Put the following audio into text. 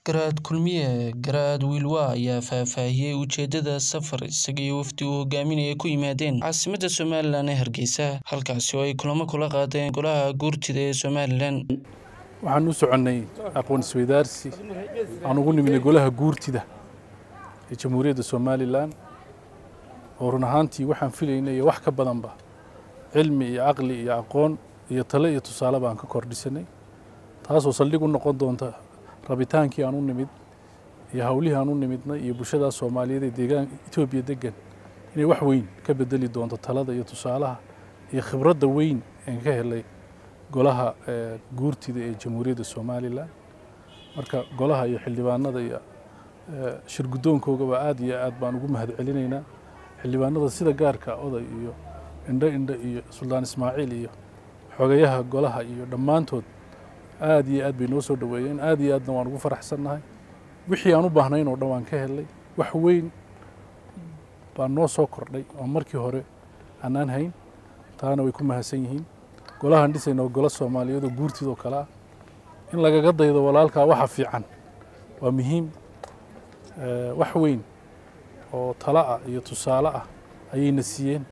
Garaad Kulmiye Garaad Wiilwa ayaa faahfaahiyay ujeedada safar isaga iyo wafdi uu hogaaminayay ku yimaadeen caasimadda Somalilan ee Hargeysa halkaasi oo ay kulamo kula qaadeen golaha guurtida ee Somalilan waxaan u soconnay aqoon isweydaarsi aan ugu nimidnay golaha guurtida ee jamhuuriyadda somalilan oo run ahaantii waxaan filaynay iyo wax ka badanba cilmi iyo caqli iyo aqoon iyo tale iyo tusaale baan ka kordhisanay taasoo saldhig u noqon doonta rabitaankii aan u nimid iyo hawlihii aan u nimidnay iyo bulshadaas soomaaliyeed ee deegaanka etoobiya degan inay wax weyn ka bedeli doonto talada iyo tusaalaha iyo khibradda weyn een ka helay golaha guurtida ee jamhuuriyadda somalilan marka golaha iyo xildhibaanada iyo shirguddoonkoogaba aad iyo aad baan ugu mahad celinaynaa xildhibaanada sida gaarka oday iyo indho indho iyo suldaan ismaaciil iyo xogayaha golaha iyo dhammaantood aad iyo aad bay noo soo dhoweeyeen aad iyo aadna waan ugu faraxsannahay wixii aan u baahnayn oo dhan waan ka helnay wax weyn baa noo soo kordhay oo markii hore aanaan hayn taana way ku mahadsan yihiin golahaan dhisayna oo golo soomaaliyeed oo guurtidoo kale ah in lagaga daydo walaalkaa waxa fiican waa muhiim wax weyn oo talo ah iyo tusaale ah ayayna siiyeen